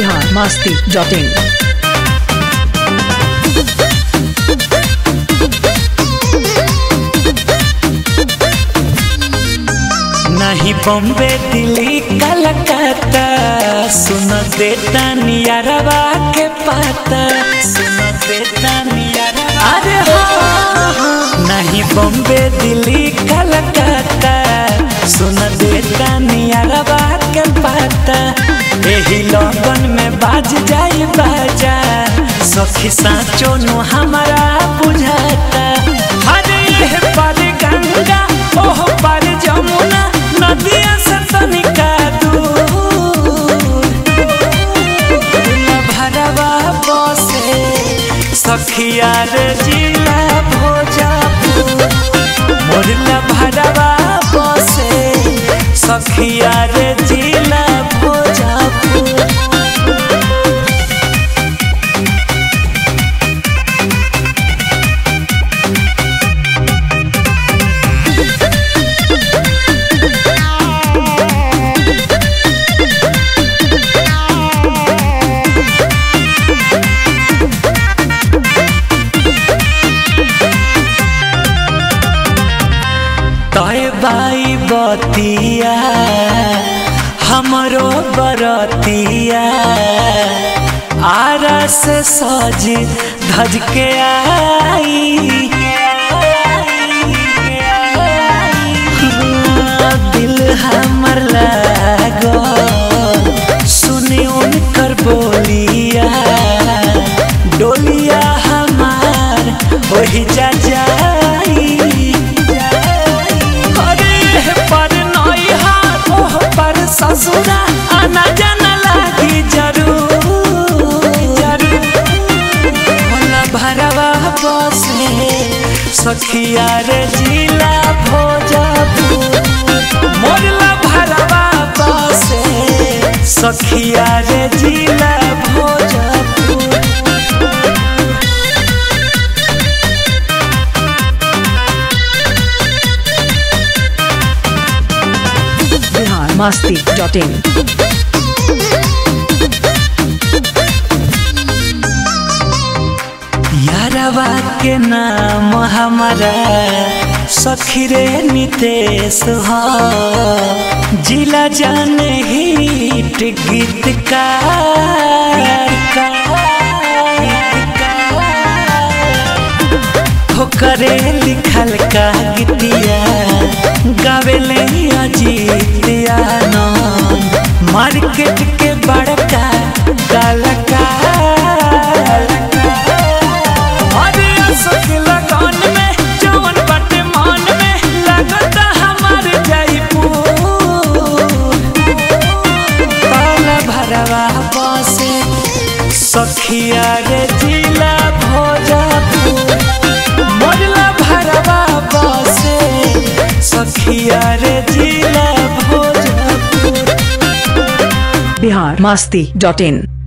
Bihar Masti dot इन नहीं बॉम्बे दिल्ली कलकत्ता सुन देता नियरवा के पाता सुन देता नियरवा अरे हाँ नहीं बॉम्बे दिल्ली कलकत्ता सुन देता नियरवा के पाता यही लगन में बाज जाई बाजा सखी साचो नु हमारा बुझाता हरे ये पर गंगा ओह पर जमुना नदिया से तनिका दूर भरवा बसे सखिया रे जिला भोजपुर मोरला भरवा बसे सखिया रे जिला भोजपुर तय बाई बतिया हमरो बरतिया आरा से सज धज के आई दिल हमर लागो सुने उनकर बोलिया डोलिया हमार वही जा जाई अरे पर नैहा ओह पर ससुरा आना जाना लागी जरूर जरूर भोला भरवा बसे सखिया रे जिला भोजपुर मोरला भरवा बसे सखिया रे जिला भोजपुर बिहार मस्ती डॉट इन यारवा के नाम हमारा सखी रे नितेश हो जिला जाने हिट गीतकार होकरे लिखल का गीतिया गावेले अजीत आनंद मार्केट के बड़का कलाकार अरे अशोक लगन में जवन बाटे मन में लगता हमार जयपुर पाला भरवा बसे सखिया रे जिला भोजपुर मोरला भरवा बसे सखिया रे जिला भोजपुर बिहार मस्ती डॉट इन